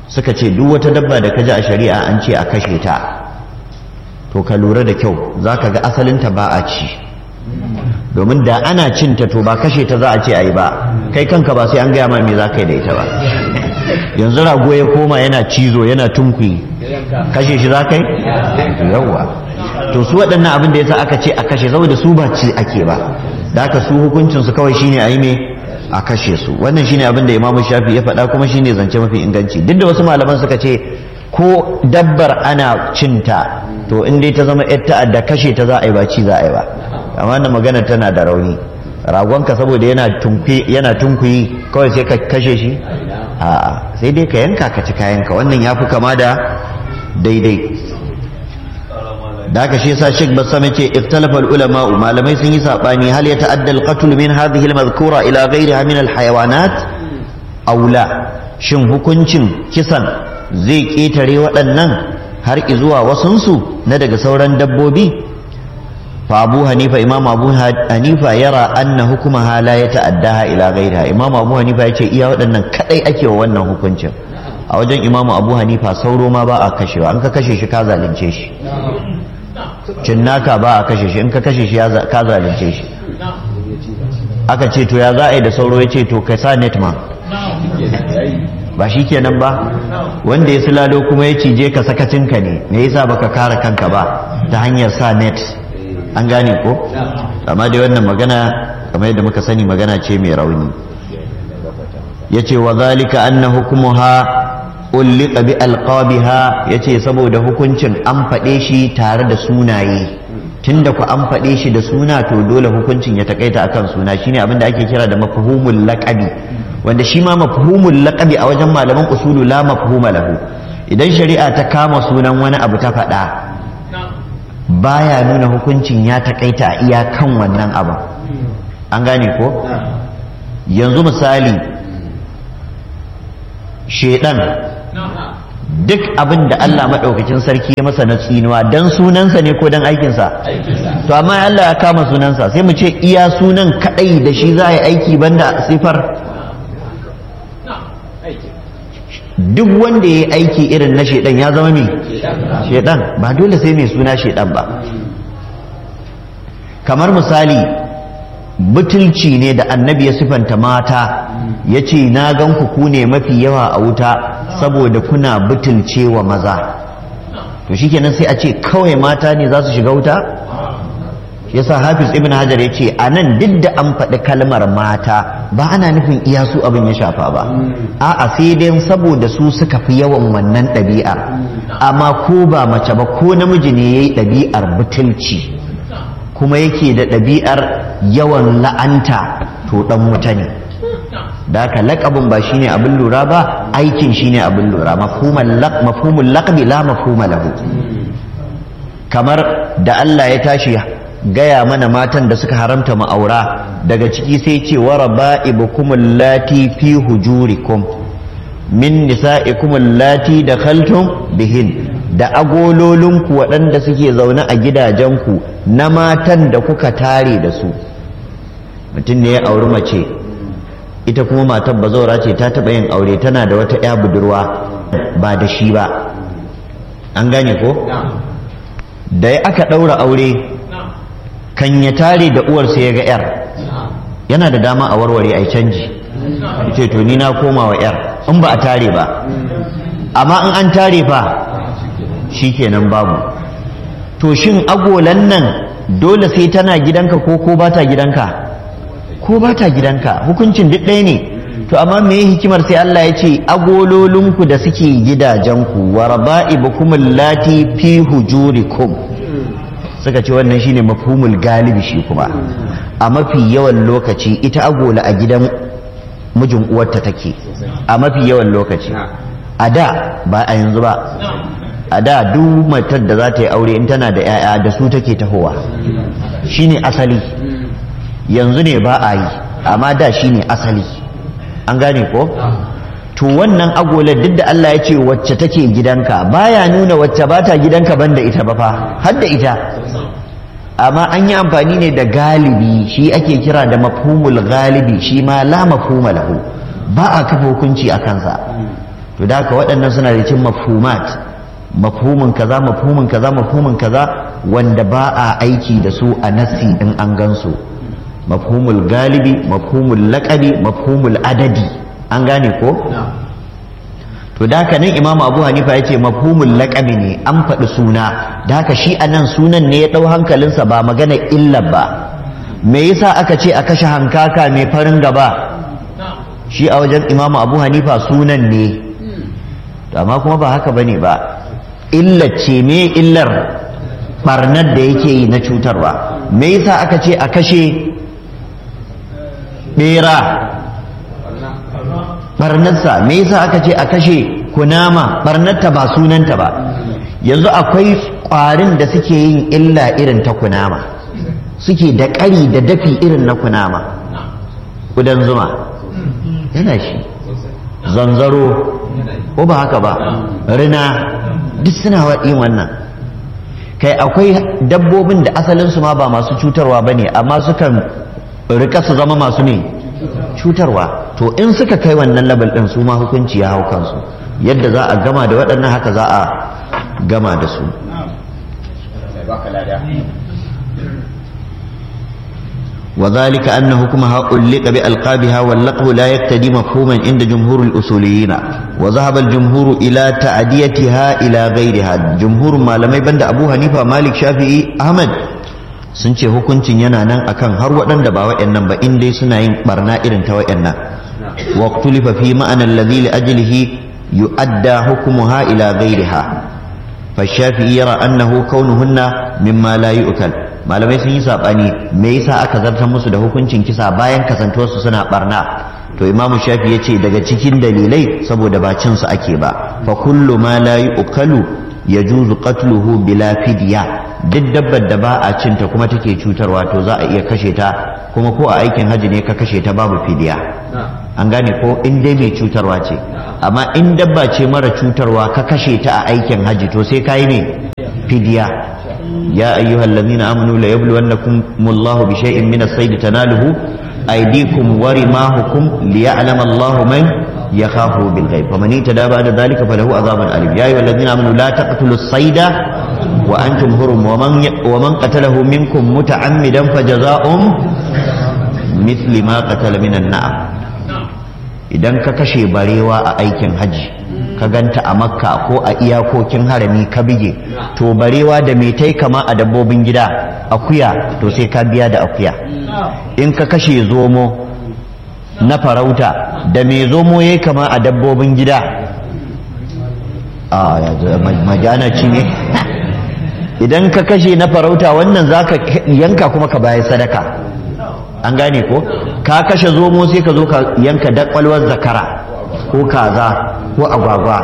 suka ce duk wata dabba da ka ji a shari'a an ce a kashe ta to ka lura da kyau za ka ga asalinta ba a ci domin da ana cinta to ba kashe ta za a ce a yi ba kai kanka ba sai an gaya ma me za ka yi da ita ba yanzu rago ya koma yana cizo yana tunkuyi kashe shi za ka yi yawwa to su waɗannan abin da yasa aka ce a kashe saboda su ba ci ake ba da aka su hukuncin su kawai shine a yi me a kashe su wannan shine abin da imamu shafi ya faɗa kuma shine zance mafi inganci duk da wasu malaman suka ce ko dabbar ana cinta to in dai ta zama yar ta'adda kashe ta za a yi ba ci za a yi ba amma wannan magana tana da rauni ragonka saboda yana tunkuyi yana tunkuyi kawai sai ka kashe shi a'a sai dai ka yanka ka ci kayanka wannan yafi kama da daidai da haka shi yasa Sheikh Bassam yace ikhtalafa ulama malamai sun yi sabani hal ya ta'adda al-qatl min hadhihi al-madhkura ila ghayriha min al-hayawanat aw la shin hukuncin kisan zai ketare waɗannan har zuwa wasunsu na daga sauran dabbobi fa Abu Hanifa Imam Abu Hanifa yara anna hukumaha la ya ta'addaha ila ghayriha Imam Abu Hanifa yace iya waɗannan kadai ake wa wannan hukuncin a wajen Imam Abu Hanifa sauro ma ba a kashewa an ka kashe shi ka zalunce shi cinnaka ba a kashe shi in ka kashe shi ka zalunce shi aka ce to ya za a yi da sauro ya ce to ka sa net ma ba shi kenan ba wanda ya silalo kuma ya cije ka sakacinka ne me yasa baka kare kanka ba ta hanyar sa net an gane ko amma dai wannan magana kamar yadda muka sani magana ce mai rauni yace wa zalika anna hukmuha ulliqa bi alqabiha yace saboda hukuncin an faɗe shi tare da sunaye tunda ku an faɗe shi da suna to dole hukuncin ya takaita akan suna shine abin da ake kira da mafhumul laqabi wanda shi ma mafhumul laqabi a wajen malaman usulu la mafhuma lahu idan shari'a ta kama sunan wani abu ta faɗa baya nuna hukuncin ya takaita a iyakan wannan abu an gane ko yanzu misali shedan duk abin da Allah maɗaukakin sarki ya masa na tsinuwa don sunansa ne ko don aikinsa to amma Allah ya kama sunansa sai mu ce iya sunan kaɗai da shi za a yi aiki banda sifar duk wanda ya yi aiki irin na shaidan ya zama mai shaidan ba dole sai mai suna shaidan ba kamar misali butulci ne da annabi ya sifanta mata ya ce na gan ku ku ne mafi yawa a wuta saboda kuna butulce wa maza to shikenan sai a ce kawai mata ne za su shiga wuta yasa hafiz ibn hajar ya ce a nan duk da an faɗi kalmar mata ba ana nufin iya su abin ya shafa ba a'a sai dai saboda su suka fi yawan wannan ɗabi'ar amma ko ba mace ba ko namiji ne ya yi ɗabi'ar butulci kuma yake da ɗabi'ar yawan la'anta to ɗan wuta ne da haka laƙabin ba shine abin lura ba aikin shine abin lura mafhumul laƙabi la mafhuma lahu kamar da Allah ya tashi gaya mana matan da suka haramta ma'aura daga ciki sai ce wa raba'ibukum allati fi hujurikum min nisa'ikum allati dakhaltum bihin da agololinku waɗanda suke zaune a gidajenku na matan da kuka tare da su mutum ne ya auri mace ita kuma matar bazaura ce ta taɓa yin aure tana da wata 'ya budurwa ba da shi ba an gane ko da ya aka ɗaura aure kan ya tare da uwarsa ya ga 'yar yana da dama a warware a canji ce to ni na koma wa 'yar in ba a tare ba amma in an tare fa shikenan babu to shin agolan nan dole sai tana gidanka ko ko ba ta gidanka ko ba ta gidanka hukuncin duk ɗaya ne to amma me hikimar sai Allah ya ce agololinku da suke gidajenku wa raba'ibukum allati fi hujurikum suka ce wannan shine mafhumul galibi shi kuma a mafi yawan lokaci ita agola a gidan mijin uwarta take a mafi yawan lokaci a da ba a yanzu ba a da duk matar da za ta yi aure in tana da 'ya'ya da su take tahowa shine asali yanzu ne ba a yi amma da shine asali an gane ko to wannan agolar duk da Allah ya ce wacce take gidanka baya nuna wacce ba ta gidanka banda ita ba fa har da ita amma an yi amfani ne da galibi shi ake kira da mafhumul galibi shi ma la mafhuma lahu ba a kafa hukunci a kansa to da haka waɗannan suna da cin mafhumat mafhumin kaza mafhumin kaza mafhumin kaza wanda ba a aiki da su a nassi in an gansu mafhumul galibi mafhumul laƙabi mafhumul adadi an gane ko to da haka nan imamu abu hanifa ya ce mafhumul laƙabi ne an faɗi suna da haka shi a nan sunan ne ya ɗau hankalinsa ba magana illa ba me yasa aka ce a kashe hankaka mai farin gaba shi a wajen imamu abu hanifa sunan ne to amma kuma ba haka bane ba illar ce me illar barnar da yake yi na cutarwa me yasa aka ce a kashe bera barnarsa me yasa aka ce a kashe kunama barnarta ba sunanta ba yanzu akwai ƙwarin da suke yin illa irin ta kunama suke da ƙari da dafi irin na kunama kudan zuma yana shi zanzaro ko ba haka ba rina duk suna yin wannan kai akwai dabbobin da asalinsu ma ba masu cutarwa ba ne amma sukan rika su zama masu ne cutarwa to in suka kai wannan label ɗin su ma hukunci ya hau kansu yadda za a gama da waɗannan haka za a gama da su وذلك أن حكمها ألق بألقابها واللقب لا يقتدي مفهوما عند جمهور الأصوليين وذهب الجمهور إلى تعديتها إلى غيرها جمهور ما لم يبند أبو حنيفة مالك شافعي أحمد sun ce hukuncin yana nan akan har waɗanda ba wa'annan ba in dai suna yin barna irin ta wa'annan wa tulifa fi ma'anar ladhi li ajlihi yu'adda hukmuha ila ghayriha fa shafi'i yara annahu kaunuhunna mimma la yu'kal malamai sun yi saɓani me yasa aka zartar musu da hukuncin kisa bayan kasantuwarsu suna barna to imamu shafi ya ce daga cikin dalilai saboda ba cinsu ake ba fa kullu ma la yu'kalu yajuzu qatluhu bila fidya duk dabbar da ba a cinta kuma take cutarwa to za a iya kashe ta kuma ko a aikin haji ne ka kashe ta babu fidiya an gane ko in dai mai cutarwa ce amma in dabba ce mara cutarwa ka kashe ta a aikin haji to sai ka yi ne fidiya يا أيها الذين آمنوا ليبلونكم الله بشيء من الصيد تناله أيديكم ورماهكم ليعلم الله من يخافه بالغيب فمن اهتدى بعد ذلك فله عذاب أليم يا أيها الذين آمنوا لا تقتلوا الصيد وأنتم هرم ومن, ومن قتله منكم متعمدا فجزاء مثل ما قتل من النعم idan ka kashe barewa a aikin haji ka ganta a makka ko a iyakokin harami ka bige to barewa da mai tai kama a dabbobin gida akuya to sai ka biya da akuya in ka kashe zomo na farauta da mai zomo ya kama a dabbobin gida a majana ci ne idan ka kashe na farauta wannan za ka yanka kuma ka bayan sadaka an gane ko ka kashe zomo sai ka zo ka yanka dakwalwar zakara ko kaza ko agwagwa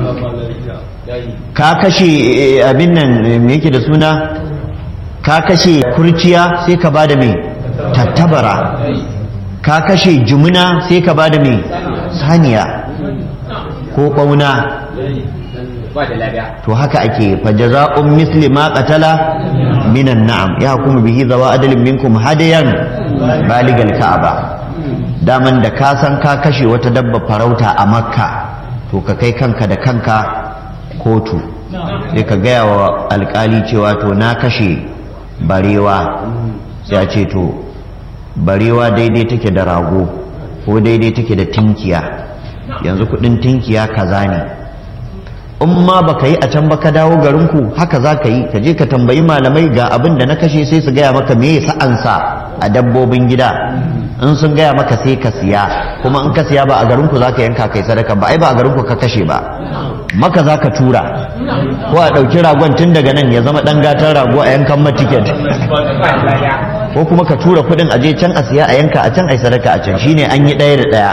ka kashe abin nan me yake da suna ka kashe kurciya sai ka bada mai tattabara ka kashe jumuna sai ka bada mai saniya ko ɓauna to haka ake fajaza'un misli ma qatala minan na'am ya hukumu bihi zawa adalin minkum hadayan baligal ka'aba daman da ka san ka kashe wata dabba farauta a makka to ka kai kanka da kanka kotu sai ka gaya wa alkali cewa to na kashe barewa sai a ce to barewa daidai take da rago ko daidai take da tinkiya yanzu kudin tinkiya kaza ne in ma baka yi a can ba ka dawo garinku haka za ka yi ka je ka tambayi malamai ga abin da na kashe sai su gaya maka me sa'ansa a dabbobin gida in sun gaya maka sai ka siya kuma in ka siya ba a garinku za ka yanka kai sadaka ba ai ba a garinku ka kashe ba maka za ka tura ko a ɗauki ragon tun daga nan ya zama ɗan gatan rago a yankan ma tiket ko kuma ka tura kuɗin a je can a siya a yanka a can a yi sadaka a can shine an yi ɗaya da ɗaya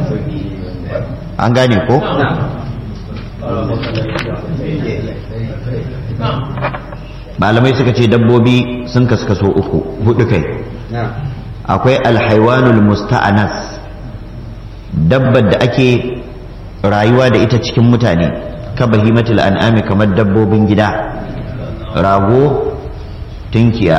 an gane ko malamai suka ce dabbobi sun kaskaso uku hudu kai akwai alhaiwanul musta'anas dabbar da ake rayuwa da ita cikin mutane ka bahimatul an'ami kamar dabbobin gida rago tunkiya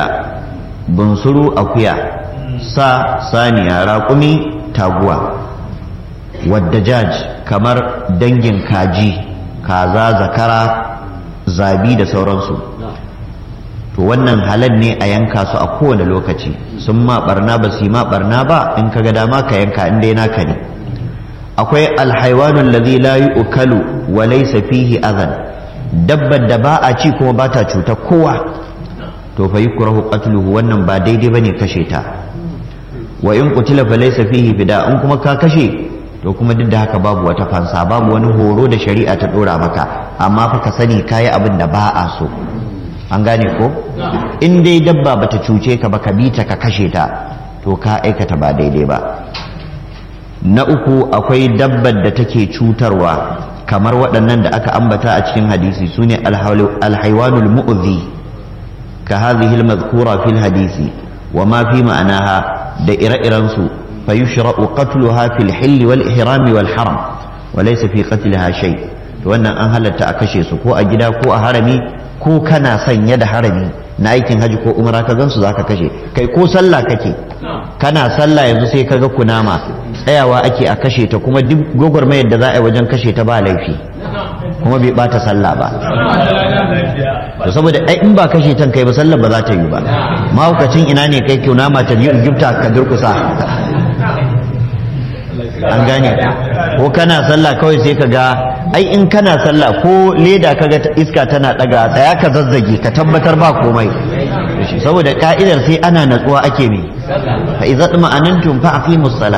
bunsuru akuya sa saniya raƙumi taguwa wadda jaj kamar dangin kaji kaza zakara zabi da sauransu to wannan halal ne a yanka su a kowane lokaci sun ma barna ba su yi ma barna ba in ka ga dama ka yanka in dai naka ne akwai alhaiwanun ladhi la yu'kalu wa laysa fihi adhan dabbar da ba a ci kuma ba ta cuta kowa to fa yukrahu qatluhu wannan ba daidai bane kashe ta wa in qutila fa laysa fihi fida in kuma ka kashe to kuma duk da haka babu wata fansa babu wani horo da shari'a ta dora maka amma fa ka sani kayi abin da ba a so an gane ko in dai dabba bata cuce ka ba ka bi ta ka kashe ta to ka aikata ba daidai ba na uku akwai dabbar da take cutarwa kamar waɗannan da aka ambata a cikin hadisi su ne alhaiwanul mu'zi ka hadhihi almadhkura fil hadisi wa ma fi ma'anaha da ire-iren su fa yushra'u qatluha fil hill wal ihram wal haram wa laysa fi qatliha shay to wannan an halatta a kashe su ko a gida ko a harami ko kana sanye da harami na aikin haji ko umra ka gansu zaka kashe kai ko sallah kake kana sallah yanzu sai kaga kunama tsayawa ake a kashe ta kuma duk gwagwarmayar da za a yi wajen kashe ta ba laifi kuma bai bata sallah ba to saboda ai in ba kashe tan kai ba sallah ba za ta yi ba mahaukacin ina ne kai kunama ta yi gifta ka durkusa an gane ko kana sallah kawai sai ka ga ai in kana sallah ko leda kaga iska tana daga tsaya ka zazzage ka tabbatar ba komai saboda ka'idar sai ana natsuwa ake me fa idza ma'anantum fa aqimus sala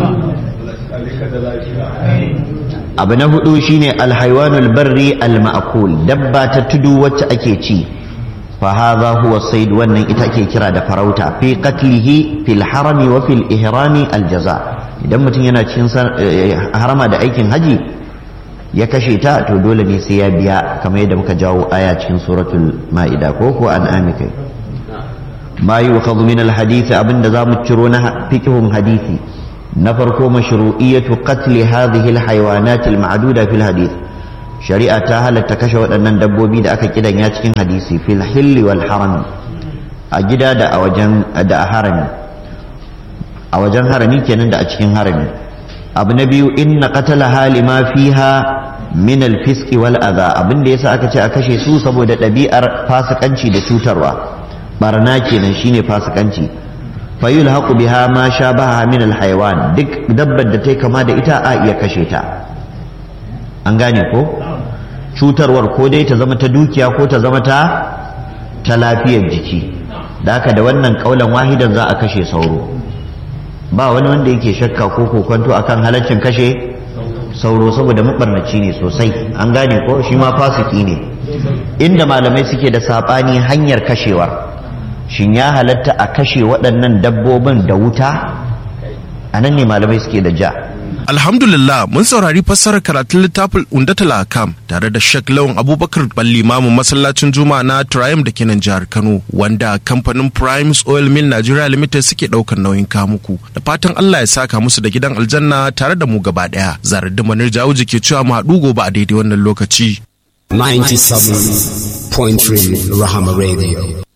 abu na hudu shine alhaywanul barri alma'kul dabba ta tudu wacce ake ci fa hadha huwa sayd wannan ita ake kira da farauta fi qatlihi fil harami wa fil ihrami aljaza idan mutum yana cikin harama da aikin haji ya kashe ta to dole ne sai ya biya kamar yadda muka jawo aya cikin suratul ma'ida ko ko an amikai ma yu'khadhu min alhadith abinda zamu ciro na fiqhun hadisi na farko mashru'iyatu qatl hadhihi alhayawanat alma'duda fil hadith shari'a ta halatta kashe waɗannan dabbobi da aka kidanya cikin hadisi fil hilli wal harami a gida da a wajen da a harami a wajen harami kenan da a cikin harami abu na biyu inna qatala halima fiha min alfiski wal adha abin da yasa aka ce a kashe su saboda ɗabi'ar fasikanci da cutarwa barna kenan shine fasikanci fa yulhaqu biha ma shabaha min alhayawan duk dabbar da tai kama da ita a iya kashe ta an gane ko cutarwar ko dai ta zama ta dukiya ko ta zama ta ta lafiyar jiki da haka da wannan kaulan wahidan za a kashe sauro ba wani wanda yake shakka ko kokonto akan halaccin kashe sauro saboda mabarnaci ne sosai an gane ko shi ma fasiki ne inda malamai suke da sabani hanyar kashewar shin ya halatta a kashe waɗannan dabbobin da wuta a nan ne malamai suke da ja Alhamdulillah mun saurari fassarar karatun littafin Undatul Akam tare da Sheikh Lawan Abubakar Ballimamu masallacin Juma'a na Triumph da ke nan jihar Kano wanda kamfanin Primes Oil Mill Nigeria Limited suke daukar nauyin kamuku da fatan Allah ya saka musu da gidan aljanna tare da mu gaba daya zarar da manir jawuji ke cewa mu haɗu gobe a daidai wannan lokaci 97.3 Rahama Radio